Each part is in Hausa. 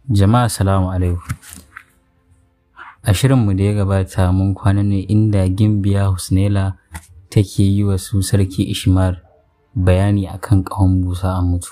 Jama'a salamu alaikum. A shirinmu da ya gabata mun kwana ne inda Gimbiya Husnela take yi wa su Sarki Ishmar bayani akan ƙahon busa a mutu.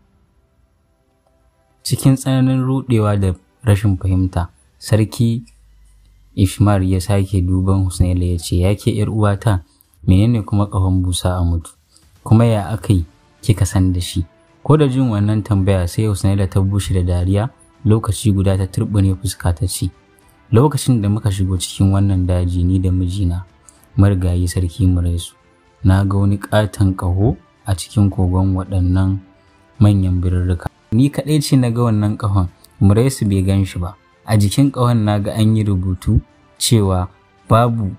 Cikin tsananin ruɗewa da rashin fahimta, Sarki Ishmar ya sake duban Husnela ya ce, Ya ke ‘yar uwata, menene kuma ƙahon busa a mutu? Kuma ya aka yi kika san da shi? Ko da jin wannan tambaya sai Husnela ta bushe da dariya lokaci guda ta turɓune fuska ta ce, Lokacin da muka shigo cikin wannan daji ni da mijina, marigayi sarki Muraisu, na ga wani ƙaton ƙaho a cikin kogon waɗannan manyan birrika. Ni kaɗai ce na ga wannan ƙahon, Muraisu bai gan shi ba. A jikin ƙahon na ga an yi rubutu cewa babu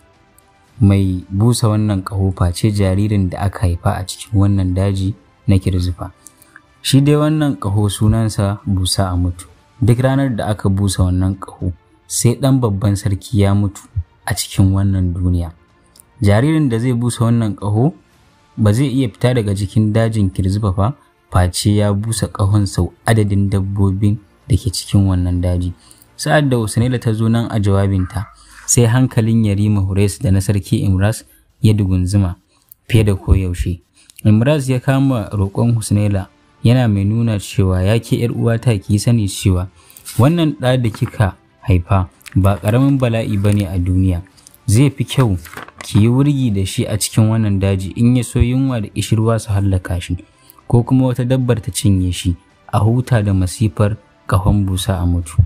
mai busa wannan ƙaho face jaririn da aka haifa a cikin wannan daji na Kirzifa. Shi dai wannan ƙaho sunansa busa a mutu. Duk ranar da aka busa wannan ƙaho, sai ɗan babban sarki ya mutu a cikin wannan duniya. Jaririn da zai busa wannan ƙaho ba zai iya fita daga cikin dajin Kirzifa fa face ya busa ƙahon sau adadin dabbobin da ke cikin wannan daji. Sa'ad da Husnaila ta zo nan a jawabinta, sai hankalin Yarima Hures da na sarki Imras ya dugunzuma fiye da koyaushe. Imras ya kama roƙon Husnaila yana mai nuna cewa ya ke ‘yar uwata ki sani cewa wannan ɗa da kika haifa ba ƙaramin bala'i ba ne a duniya zai fi kyau ki yi wurgi da shi a cikin wannan daji in ya so yunwa da ƙishirwa su hallaka shi ko kuma wata dabbar ta cinye shi a huta da masifar ƙahon busa a mutu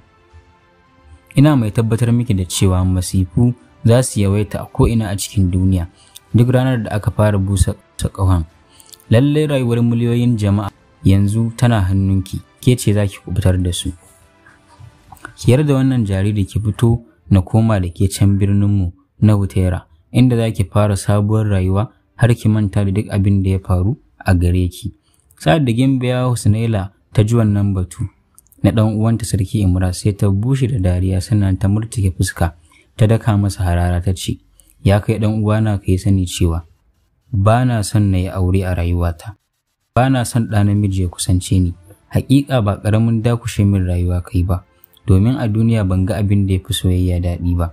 ina mai tabbatar miki da cewa masifu za su yawaita a ko'ina a cikin duniya duk ranar da aka fara busa ƙahon lallai rayuwar miliyoyin jama'a yanzu tana hannunki ke ce za ki kubutar da su ki yarda wannan jariri ki fito na koma da ke can birninmu na Hutera inda za ki fara sabuwar rayuwa har ki manta da duk abin da ya faru a gare ki sa'ad da Gimbiya Husnaila ta ji wannan batu na ɗan uwanta sarki Imra sai ta bushe da dariya sannan ta murtuke fuska ta daka masa harara ta ce ya kai ɗan uwana ka yi sani cewa ba na son na yi aure a rayuwata ba na son ɗa namiji ya kusance ni haƙiƙa ba ƙaramin dakushe min rayuwa kai ba domin a duniya ban ga abin da ya fi soyayya daɗi ba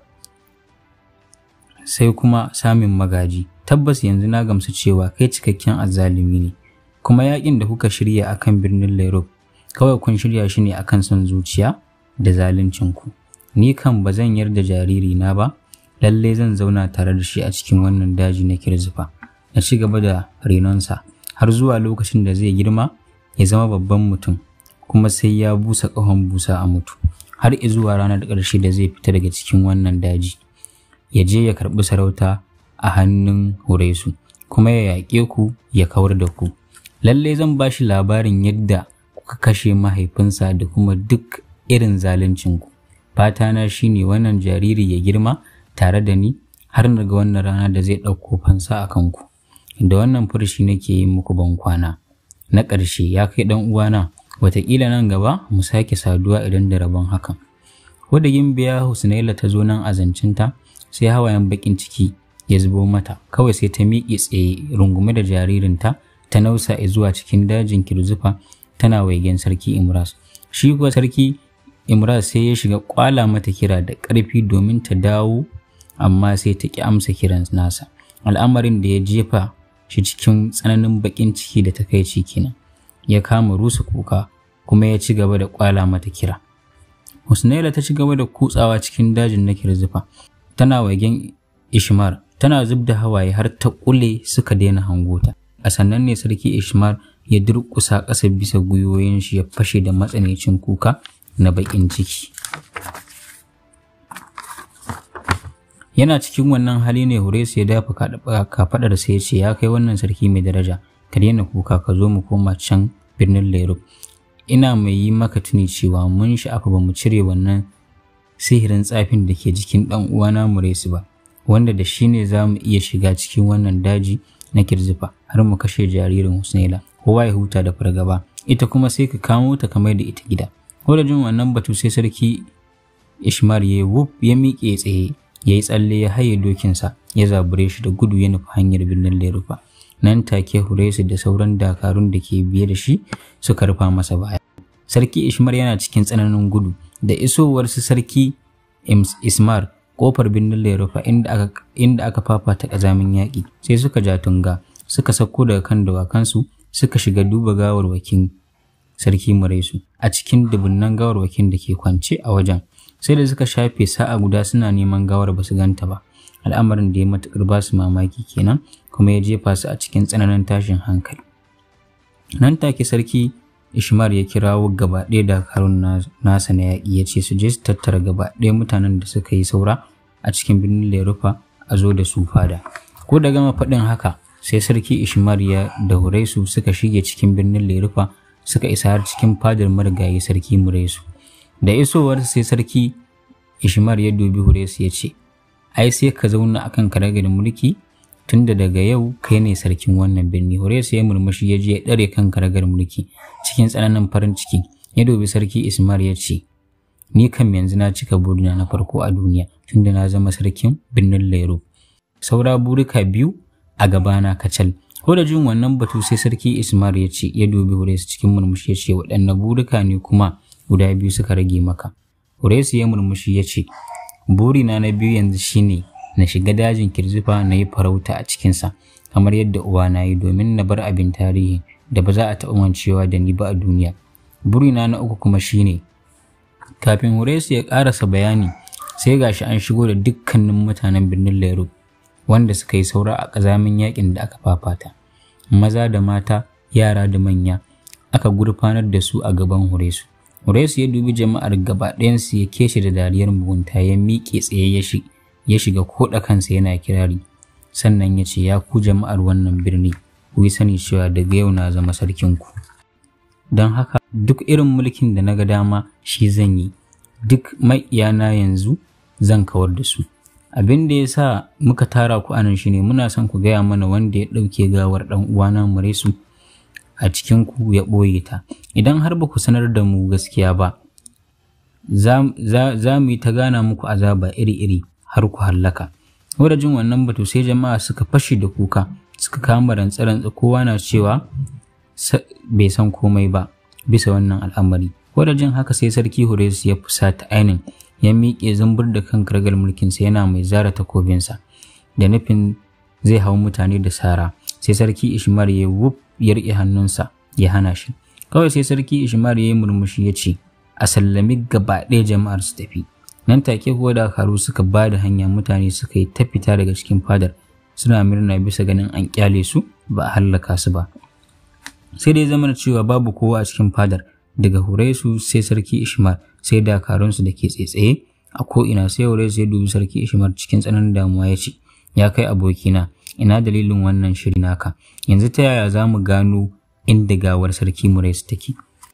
sai kuma samun magaji tabbas yanzu na gamsu cewa kai cikakken azzalumi ne kuma yaƙin da kuka shirya akan birnin Lairop kawai kun shirya shi ne akan son zuciya da zaluncinku ni kan ba zan yarda jariri na ba lallai zan zauna tare da shi a cikin wannan daji na kirzifa na ci gaba da renonsa har zuwa lokacin da zai girma ya zama babban mutum kuma sai ya busa ƙahon busa a mutu har zuwa ranar ƙarshe da zai fita daga cikin wannan daji ya je ya karɓi sarauta a hannun Huresu kuma ya yaƙe ku ya kawar da ku lalle zan ba shi labarin yadda kuka kashe mahaifinsa da kuma duk irin zaluncinku fata na shine wannan jariri ya girma tare da ni har na ga wannan rana da zai ɗauko fansa a kanku da wannan furshi nake yi muku ban kwana na ƙarshe ya kai ɗan uwana wataƙila nan gaba mu sake saduwa idan da rabon hakan ko da gimbiya husnaila ta zo nan a zancinta sai hawayen baƙin ciki ya zubo mata kawai sai ta miƙe tsaye rungume da jaririnta ta nausa zuwa cikin dajin kirzufa tana waigen sarki imras shi kuwa sarki imras sai ya shiga kwala mata kira da ƙarfi domin ta dawo amma sai ta ƙi amsa kiran nasa al'amarin da ya jefa shi cikin tsananin baƙin ciki da takaici kenan ya kama rusa kuka kuma ya ci gaba da kwala mata kira husnaila ta ci gaba da kutsawa cikin dajin na kirzufa tana wagen ishmar tana zub da hawaye har ta kule suka daina hangota a sannan ne sarki ishmar ya durƙusa ƙasa bisa gwiwoyin shi ya fashe da matsanancin kuka na baƙin ciki yana cikin wannan hali ne Horesu ya dafa kafaɗar sai ya ce ya kai wannan sarki mai daraja ka daina kuka ka zo mu koma can birnin Lairub ina mai yi maka tuni cewa mun sha'afa ba mu cire wannan sihirin tsafin da ke jikin ɗan uwana Muresu ba wanda da shi ne za mu iya shiga cikin wannan daji na kirzifa har mu kashe jaririn Husnaila kowa ya huta da fargaba ita kuma sai ka kamo ta kamar da ita gida ko da jin wannan batu sai sarki Ishmar ya wuf ya miƙe tsaye ya yi tsalle ya haye dokinsa ya zabure shi da gudu ya nufi hanyar birnin Lerufa nan take Huresu da sauran dakarun da ke biye da shi suka rufa masa baya sarki ishmar yana cikin tsananin gudu da isowar su sarki ismar kofar birnin lerufa inda aka, inda aka fafata ƙazamin yaƙi sai suka ja tunga suka sauko daga kan dawakansu suka shiga duba gawarwakin sarki Muresu a cikin dubunnan gawarwakin da ke kwance a wajen sai da suka shafe sa'a guda suna neman gawar ba su ganta ba al'amarin da ya matuƙar ba su mamaki kenan kuma ya jefa su a cikin tsananin tashin hankali nan take sarki Ishmar ya kirawo gaba ɗaya dakarun nasa na yaƙi ya ce su je su tattara gaba ɗaya mutanen da suka yi saura a cikin birnin Lerufa a zo da su fada. Ko da gama faɗin haka sai sarki Ishmar ya da Huraisu suka shige cikin birnin Lerufa suka isa har cikin fadar marigayi sarki Muresu. Da isowar sai sarki Ishmar ya dubi Huraisu ya ce, Ai sai ka zauna akan karagar mulki tunda daga yau kai ne sarkin wannan birni Horesu ya murmushi ya je ya ɗare kan karagar mulki cikin tsananin farin ciki ya dubi sarki Ismar ya ce ni kam yanzu na cika burina na farko a duniya tunda na zama sarkin birnin Lero saura burika biyu a gabana kacal ko da jin wannan batu sai sarki Ismar ya ce ya dubi Horesu cikin murmushi ya ce waɗanne burika ne kuma guda biyu suka rage maka Horesu ya murmushi ya ce burina na biyu yanzu shine na shiga dajin kirzifa na yi farauta a cikinsa kamar yadda uwa na yi domin na bar abin tarihi da ba za a taɓa mancewa da ni ba a duniya burina na uku kuma shine kafin Horesu ya ƙarasa bayani sai gashi an shigo da dukkanin mutanen birnin Lero wanda suka yi saura a ƙazamin yakin da aka fafata maza da mata yara da manya aka gurfanar da su a gaban Horesu Horesu ya dubi jama'ar gaba ɗayansu ya keshe da dariyar mugunta ya miƙe tsaye ya shi ya shiga koɗa kansa yana kirari sannan ya ce ya ku jama'ar wannan birni ku yi sani cewa daga yau na zama sarkinku don haka duk irin mulkin da na ga dama shi zan yi duk maƙiyana yanzu zan kawar da su abin da ya sa muka tara ku anan shine muna son ku gaya mana wanda ya ɗauke gawar ɗan uwana muresu a cikin ku ya ɓoye ta idan har ba ku sanar da mu gaskiya ba za mu yi ta gana muku azaba iri-iri har ku hallaka. Wadda jin wannan batu sai jama'a suka fashe da kuka suka kama rantsa-rantsa kowa na cewa bai san komai ba bisa wannan al'amari. Wadda jin haka sai sarki Horesu ya fusata ainin ya miƙe zumbur da kan kargar mulkinsa yana mai zara takobinsa da nufin zai hau mutane da sara sai sarki Ishmar ya wuf ya riƙe hannunsa ya hana shi. Kawai sai sarki Ishmar ya yi murmushi ya ce a sallami gaba ɗaya jama'ar su tafi. nan take kuwa dakaru suka ba da hanya mutane suka yi ta fita daga cikin fadar suna murna bisa ganin an kyale su ba a hallaka su ba sai dai zama cewa babu kowa a cikin fadar daga Huraisu sai sarki Ishmar sai dakarunsu da ke tsaitsaye a ko'ina sai Huraisu ya dubi sarki Ishmar cikin tsananin damuwa ya ce ya kai abokina ina dalilin wannan shiri naka yanzu ta yaya za mu gano inda gawar sarki Muraisu take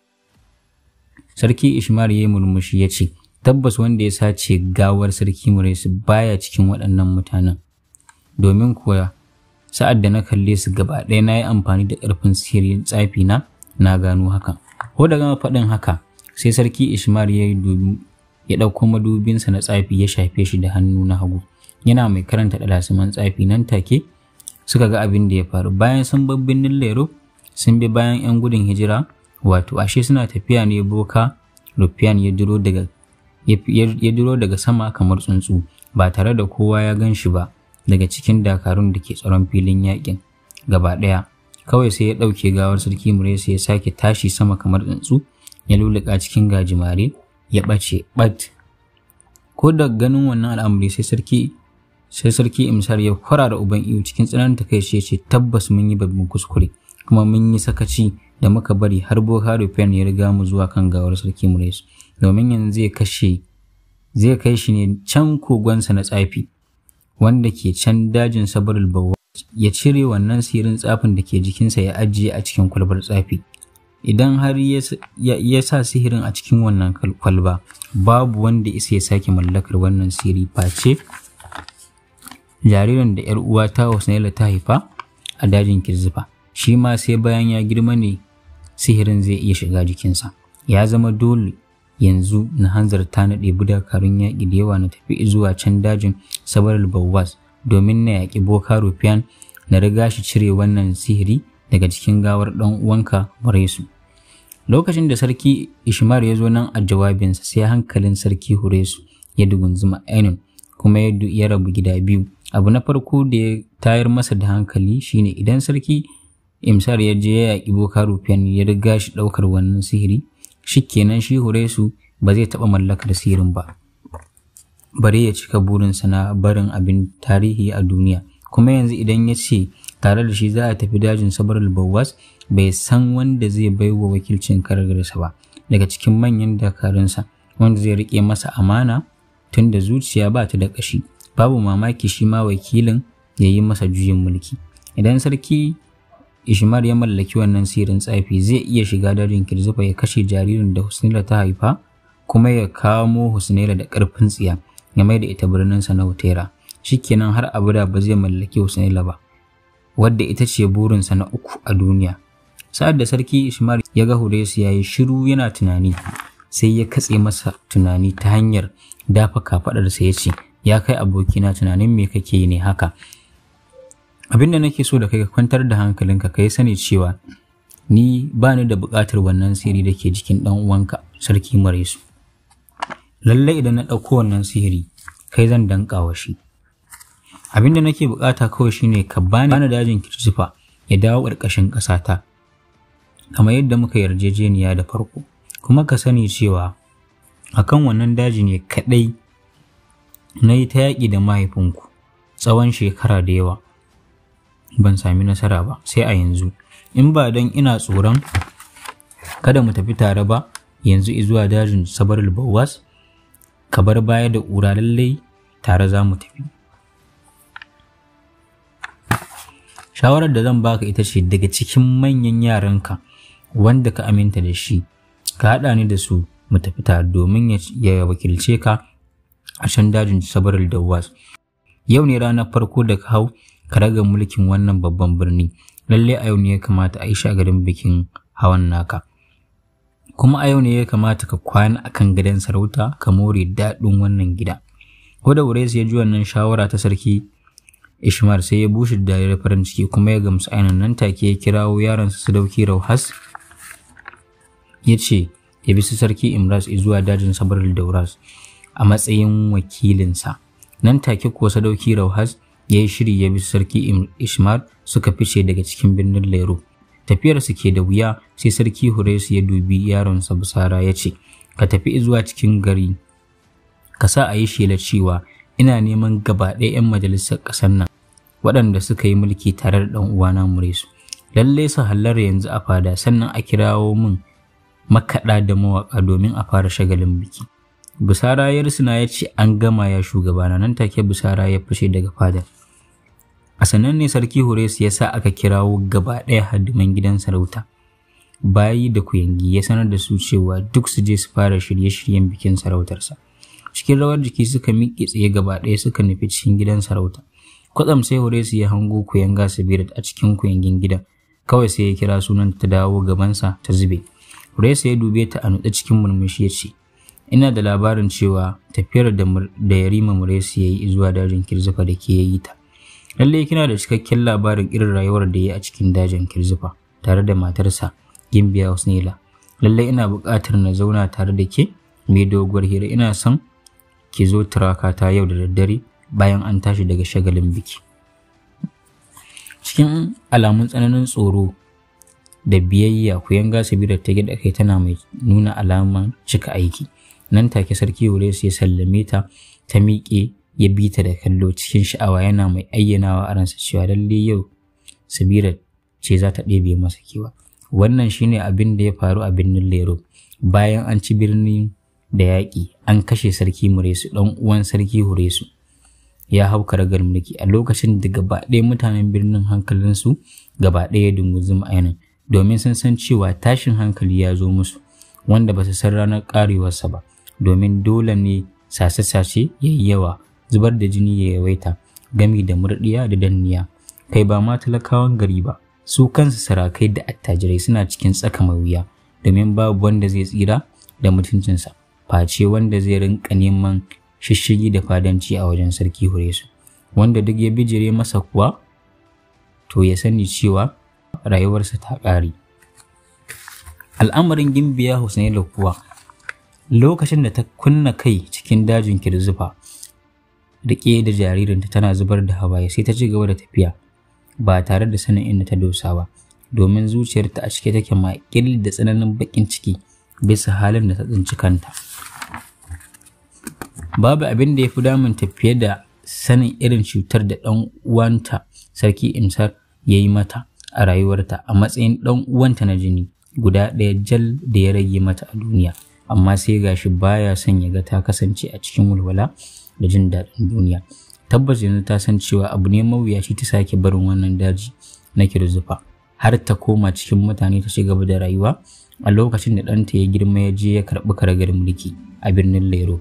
sarki Ishmar ya yi murmushi ya ce tabbas wanda ya sace gawar sarki Muraisu baya cikin waɗannan mutanen domin kuwa sa'ad da na kalle su gaba ɗaya na yi amfani da ƙarfin sihirin tsafi na na gano hakan ko da gama faɗin haka sai sarki Ishmar ya yi ya ɗauko madubinsa na tsafi ya shafe shi da hannu na hagu yana mai karanta ɗalasiman tsafi nan take suka ga abin da ya faru bayan sun bar birnin lero sun bi bayan 'yan gudun hijira wato ashe suna tafiya ne boka rufiyan ya duro daga ya duro daga sama kamar tsuntsu ba tare da kowa ya gan shi ba daga cikin dakarun da ke tsaron filin yakin gaba ɗaya kawai sai ya ɗauke gawar sarki muresa ya sake tashi sama kamar tsuntsu ya luluka cikin gajimare ya ɓace ɓat ko da ganin wannan al'amari sai sarki sai sarki imsar ya kwarara uban iyo cikin tsananin takaici ya ce tabbas mun yi babban kuskure kuma mun yi sakaci da muka bari har boka rufen ya riga mu zuwa kan gawar sarki muresa domin yanzu zai kashe zai kai shi ne can kogonsa na tsafi wanda ke can dajin sabarul bawa ya cire wannan sirin tsafin da ke jikinsa ya ajiye a cikin kwalbar tsafi idan har ya sa sihirin a cikin wannan kwalba babu wanda isa ya sake mallakar wannan siri face jaririn da 'yar uwa ta Husnaila ta haifa a dajin Kirzifa shi ma sai bayan ya girma ne sihirin zai iya shiga jikinsa ya zama dole yanzu na hanzarta na ɗebi dakarun yaƙi da yawa na tafi zuwa can dajin sabaral bawwas domin na yaƙi boka rufiyan na riga shi cire wannan sihiri daga cikin gawar ɗan uwanka Muresu. lokacin da sarki ishmar ya zo nan a jawabinsa sai hankalin sarki huresu ya dugunzuma ainihin kuma ya rabu gida biyu abu na farko da ya tayar masa da hankali shine idan sarki imsar ya je ya yaƙi boka rufiyan ya riga shi ɗaukar wannan sihiri shi kenan shi huresu ba zai taɓa mallakar sihirin ba bari ya cika burinsa na barin abin tarihi a duniya kuma yanzu idan ya ce tare da shi za a tafi dajin sabar bawas bai san wanda zai bai wa wakilcin kargarsa ba daga cikin manyan dakarunsa wanda zai riƙe masa amana tun da zuciya ba ta da ƙashi babu mamaki shi ma wakilin ya yi masa juyin mulki idan sarki ishmar ya mallaki wannan sirin tsafi zai iya shiga dajin kirzufa ya kashe jaririn da husnila ta haifa kuma ya kamo husnila da ƙarfin tsiya ya mai da ita birninsa na hutera shikenan har abada ba zai mallaki husnila ba wadda ita ce burinsa na uku a duniya sa'ad da sarki ishmar ya ga huresu ya yi shiru yana tunani sai ya katse masa tunani ta hanyar dafa kafaɗarsa ya ce ya kai abokina tunanin me kake yi ne haka abin da nake so da kai ka kwantar da hankalinka ka yi sani cewa ni ba ni da buƙatar wannan sihiri da ke jikin ɗan uwanka sarki maresu lallai idan na ɗauko wannan sihiri kai zan danƙa wa shi abin da nake buƙata kawai shine ka bani bani dajin kirsifa ya dawo ƙarƙashin ƙasata kamar yadda muka yarjejeniya da farko kuma ka sani cewa akan wannan daji ne kaɗai na yi ta yaƙi da mahaifinku tsawon shekara da yawa ban sami nasara ba sai a yanzu in ba don ina tsoron kada mu tafi tare ba yanzu zuwa dajin sabar bawas ka bar baya da ƙura lallai tare za mu tafi shawarar da zan baka ita ce daga cikin manyan yaranka wanda ka aminta da shi ka haɗa ni da su mu tafi tare domin ya wakilce ka a can dajin sabar dawas yau ne ranar farko da ka hau ka raga mulkin wannan babban birni lalle a yau ne ya kamata a yi shagarin bikin hawan naka kuma a yau ne ya kamata ka kwana akan gidan sarauta ka more daɗin wannan gida ko da wure ya ji wannan shawara ta sarki ishmar sai ya bushe da farin ciki kuma ya gamsu ainihin nan take ya kirawo yaransa su dauki rauhas ya ce ya bi su sarki imras zuwa dajin sabar dauras a matsayin wakilinsa nan take kuwa sadauki rauhas ya yi shiri ya bi sarki ishmar suka fice daga cikin birnin lero tafiyar su ke da wuya sai sarki huresu ya dubi yaronsa busara ya ce ka tafi zuwa cikin gari ka sa a yi shela cewa ina neman gaba ɗaya 'yan majalisar ƙasar nan waɗanda suka yi mulki tare da ɗan uwana muresu lallai su hallar yanzu a fada sannan a kirawo min makaɗa da mawaƙa domin a fara shagalin biki Busara ya risina ya ce an gama ya shugabana nan take Busara ya fashe daga fadar. A sannan ne sarki Horesu ya sa aka kirawo gaba ɗaya hadiman gidan sarauta. Bayi da kuyangi ya sanar da su cewa duk su je su fara shirye-shiryen bikin sarautarsa. Cikin rawar jiki suka miƙe tsaye gaba ɗaya suka nufi cikin gidan sarauta. Kwatsam sai Horesu ya hango kuyanga Sabirat a cikin kuyangin gidan. Kawai sai ya kira sunan ta dawo gabansa ta zube. Horesu ya dube ta a nutse cikin murmushi ya ce, ina da labarin cewa tafiyar da yarima muresi ya yi zuwa dajin kirzifa da ke yi ta lalle kina da cikakken labarin irin rayuwar da ya yi a cikin dajin kirzifa tare da matarsa gimbiya husnila lalle ina buƙatar na zauna tare da ke mai doguwar hira ina son ki zo turakata yau da daddare bayan an tashi daga shagalin biki cikin alamun tsananin tsoro da biyayya kuyanga sabira ta gida kai tana mai nuna alaman cika aiki nan take sarki Uresu ya sallame ta ta miƙe ya bi ta da kallo cikin sha'awa yana mai ayyanawa a ransa cewa lalle yau Sabira ce za ta ɗebe masa kewa wannan shine abin da ya faru a birnin Lero bayan an ci birni da yaƙi an kashe sarki Muresu ɗan uwan sarki Huresu ya hau karagar mulki a lokacin da gaba ɗaya mutanen birnin hankalinsu gaba ɗaya dunguzum ainin domin sun san cewa tashin hankali ya zo musu wanda ba su san ranar ƙarewarsa ba domin dole ne sace-sace ya yi yawa zubar da jini ya yawaita gami da murɗiya da danniya kai ba ma talakawan gari ba su kansu sarakai da attajirai suna cikin tsaka mai wuya domin babu wanda zai tsira da mutuncinsa face wanda zai rinka neman shishigi da fadanci a wajen sarki Huresu wanda duk ya bijire masa kuwa to ya sani cewa rayuwarsa ta ƙare al'amarin gimbiya Husnaila kuwa lokacin da ta kunna kai cikin dajin kirzufa riƙe da jaririnta tana zubar da hawaye sai ta ci gaba da tafiya ba tare da sanin inda ta dosa ba domin zuciyarta a cike take maƙil da tsananin baƙin ciki bisa halin da ta tsinci kanta babu abin da ya fi damunta fiye da sanin irin cutar da ɗan uwanta sarki imsar ya yi mata a rayuwarta a matsayin ɗan uwanta na jini guda ɗaya jal da ya rage mata a duniya amma sai gashi baya son ya ga ta kasance a cikin walwala da jin daɗin duniya tabbas yanzu ta san cewa abu ne mawuyaci ta sake barin wannan daji na kirzufa har ta koma cikin mutane ta ci gaba da rayuwa a lokacin da ɗanta ya girma ya je ya karɓi karagar mulki a birnin lero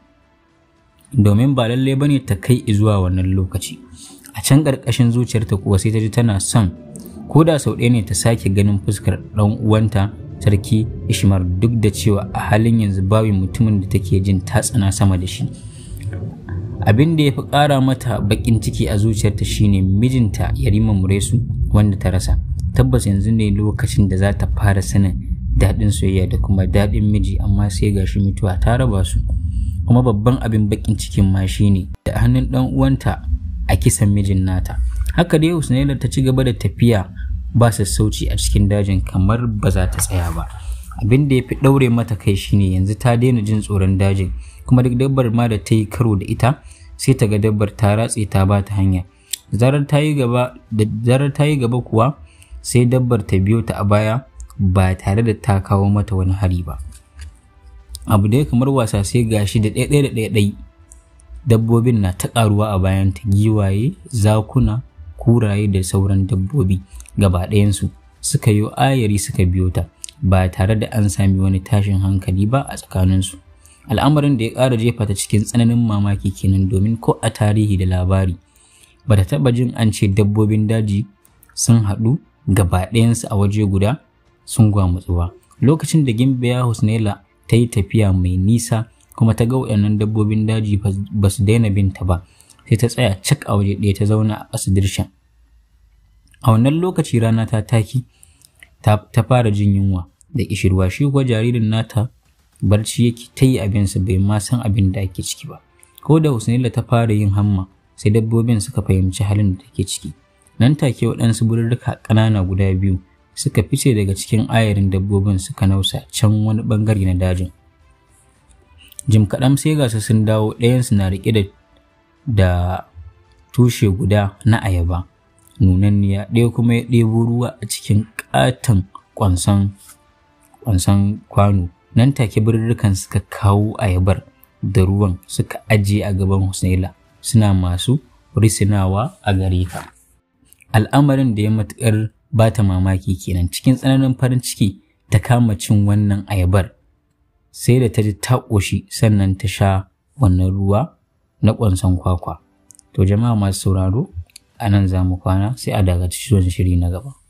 domin ba lallai bane ta kai zuwa wannan lokaci a can ƙarƙashin zuciyarta kuwa sai ta ji tana son ko da sau ɗaya ne ta sake ganin fuskar ɗan uwanta sarki ishmar duk da cewa a halin yanzu babu mutumin da take jin ta tsana sama da shi abin da ya fi ƙara mata baƙin ciki a zuciyarta shine mijinta yarima muresu wanda ta rasa tabbas yanzu ne lokacin da za ta fara sanin daɗin soyayya da kuma daɗin miji amma sai gashi mutuwa ta raba su kuma babban abin baƙin cikin ma shine da hannun ɗan uwanta a kisan mijin nata haka dai Husnaila ta ci gaba da tafiya ba sassauci a cikin dajin kamar ba za ta tsaya ba abin da ya fi ɗaure mata kai shine yanzu ta daina jin tsoron dajin kuma duk dabbar ma da ta yi karo da ita sai ta ga dabbar ta ratse ta ba ta hanya zarar ta yi gaba da zarar ta yi gaba kuwa sai dabbar ta biyo ta a baya ba tare da ta kawo mata wani hari ba abu da ya kamar wasa sai gashi da ɗaya da ɗaya ɗai dabbobin na ta ƙaruwa a bayan ta giwaye zakuna kuraye da sauran dabbobi gaba ɗayansu suka yi ayari suka biyo ta ba tare da an sami wani tashin hankali ba a tsakaninsu al'amarin da ya ƙara jefa ta cikin tsananin mamaki kenan domin ko a tarihi da labari ba ta taɓa jin an ce dabbobin daji sun haɗu gaba ɗayansu a waje guda sun gwamutsu ba lokacin da gimbiya husnaila ta yi tafiya mai nisa kuma ta ga waɗannan dabbobin daji ba su daina binta ba sai ta tsaya cak a waje ɗaya ta zauna a ƙasa dirshan a wannan lokaci rana ta taki ta fara jin yunwa da ƙishirwa shi kuwa jaririn nata barci yake ta yi abinsa bai ma san abin da ake ciki ba ko da husnaila ta fara yin hamma sai dabbobin suka fahimci halin da take ciki nan take waɗansu bururruka ƙanana guda biyu suka fice daga cikin ayarin dabbobin suka nausa can wani ɓangare na dajin jim kaɗan sai ga su sun dawo ɗayansu na riƙe da da tushe guda na ayaba nunanniya ɗaya kuma ya ɗebo ruwa a cikin ƙaton ƙwanson ƙwanson kwano nan take birrikan suka kawo ayabar da ruwan suka ajiye a gaban Husnaila suna masu risinawa a gare ka al'amarin da ya matuƙar ba ta mamaki kenan cikin tsananin farin ciki ta kama cin wannan ayabar sai da ta ji ta ƙoshi sannan ta sha wannan ruwa na ƙwanson kwakwa to jama'a masu sauraro a nan za mu kwana sai a daga cikin shiri na gaba